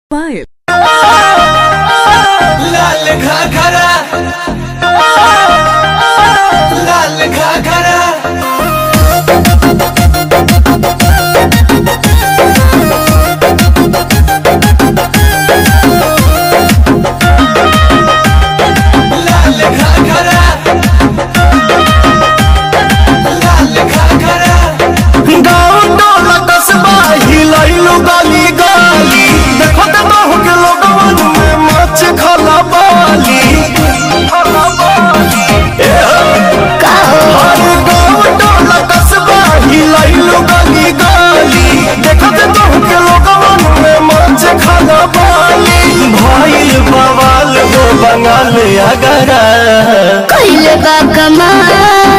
Bye. लाल घाघरा लाल घाघरा लाल घाघरा लाल घाघरा गाँव टोला कस्बा हिलैलु गली गली देखो त बहु के लोगवन में मच खला बाली खला बाली ए हो। हर गाँव टोला कस्बा हिलैलु गली गली देखो त बहु के लोगवन में मच खला बाली भइल बवाल हो बंगाल अगरा कइले बा कमाल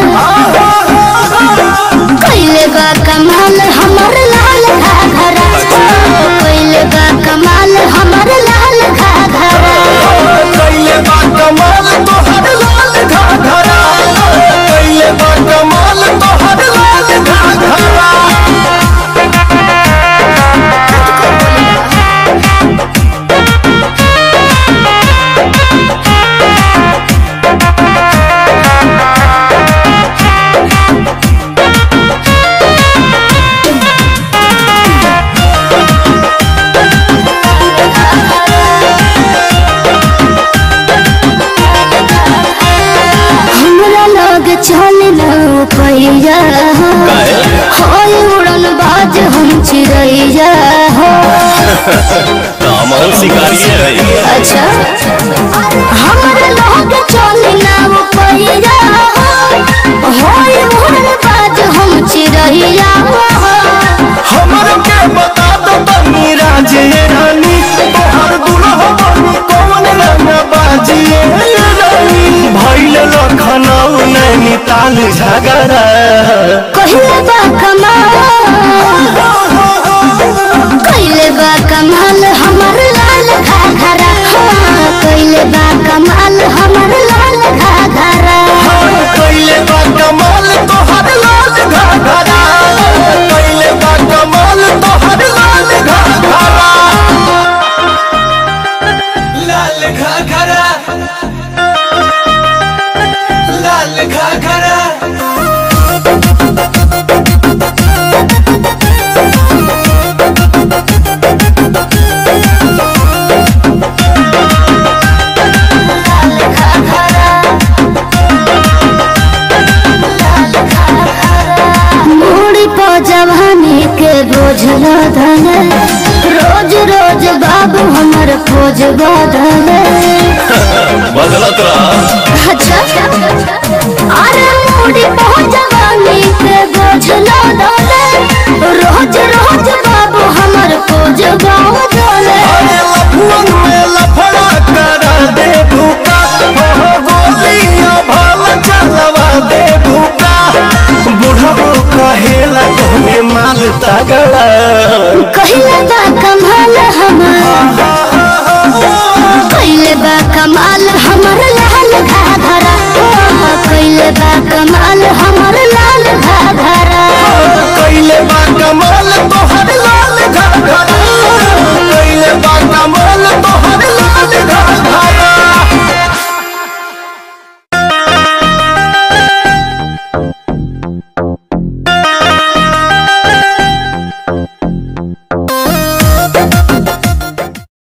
कइले बा कमाल हमर लाल घाघरा कइले बा कमाल हमर लाल घाघरा कैले बा कमाल तोहर लाल घाघरा कैले बा कमाल तोहर लाल घाघरा हमरा लग चल न पैया होय उड़न बाज हम चिड़ैया हो दामन शिकारी है अच्छा हमरा लग चल न पैया होय उड़न बाज हम चिड़ैया हो हमर के बता दो बनी राजे रानी तोहर दुल्हा बनी कौन रंग बाजिए रानी भइल लखनऊ नैनीताल झगड़ा कहिले बा कमाल कहिले बा कमाल हमर लाल घाघरा हाँ, कहिले बा कमाल हमर लाल घाघरा कैले बा कमाल तोहर लाल घाघरा कैले बा कमाल तोहर लाल घाघरा लाल घाघरा लाल घाघरा मूड़ी पो जवानी के बोझ लदल रोज रोज बाबू हमर खोज बदल बदलत रहा अच्छा अरे मूड़ी पो जवानी के बोझ लदल रोज रोज बाबू हमर खोज बदल अरे लफुअन में लफड़ा करा दे भूका हो गोलियां भाल चलवा दे भूका बुढ़बो कहेला तोहने माल तगड़ा कहिले बा कमाल हमर